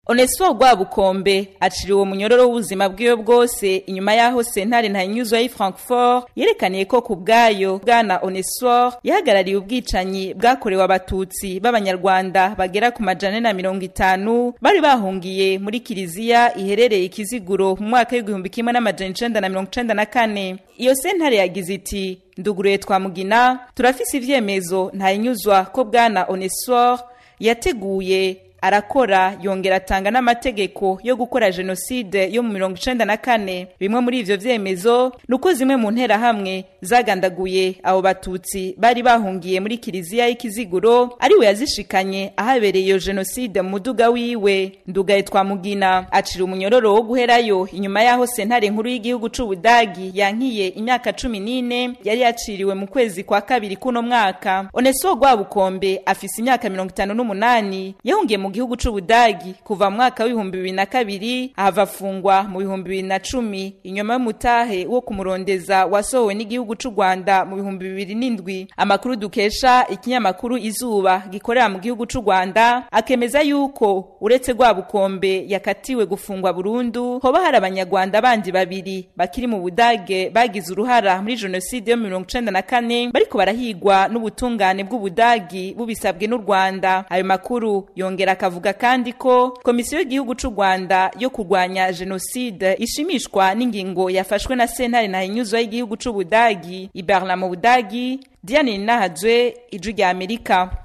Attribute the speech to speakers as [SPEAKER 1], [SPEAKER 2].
[SPEAKER 1] Onesphore Rwabukombe aciriwe munyororo w'ubuzima bwiwe bwose inyuma yaho sentare ntayinyuzwa y'i Francfort yerekaniye ko ku bwayo bwana Onesphore yahagarariye ubwicanyi bwakorewe abatutsi b'abanyarwanda bagera ku majana na mirongo itanu bari bahungiye muri kiliziya iherereye ikiziguro mu mwaka w'igihumbi kimwe n'amajana icenda na mirongo icenda na kane iyo sentare yagize iti nduguruye twamugina turafise ivyemezo ntayinyuzwa ko bwana Onesphore yateguye arakora yongera atanga n'amategeko yo gukora jenoside yo mu mirongo icenda na kane bimwe muri ivyo vyemezo ni uko zimwe mu nterahamwe zagandaguye abo batutsi bari bahungiye muri kiliziya y'ikiziguro ariwe yazishikanye ahabereye iyo jenoside mu muduga wiwe ndugaye twamugina acira umunyororo wo guherayo inyuma yaho sentare nkuru y'igihugu c'ubudagi yankiye imyaka cumi n'ine yari yaciriwe mu kwezi kwa kabiri kuno mwaka oneso rwabukombe afise imyaka mirongo itanu n'umunani yahungiye mu gihugu c'ubudagi kuva mu mwaka w'ibihumbi bibiri na kabiri ahava afungwa mu bihumbi bibiri na cumi inyuma y'umutahe wo kumurondeza wasohowe n'igihugu c'u rwanda mu bihumbi bibiri n'indwi amakuru dukesha ikinyamakuru izuba gikorera mu gihugu c'u rwanda akemeza yuko uretse rwabukombe yakatiwe gufungwa burundu hoba hari abanyarwanda bandi babiri bakiri mu budage bagize uruhara muri jenoside yo mu mirongo icenda na kane bariko barahigwa n'ubutungane bw'ubudagi bubisabwe n'u rwanda ayo makuru yongera akavuga kandi ko komisiyo y'igihugu c'u rwanda yo kurwanya jenoside ishimishwa n'ingingo yafashwe na sentare ntahinyuzwa y'igihugu c'ubudagi iberla mu budagi diane ninahajwe ijwi rya amerika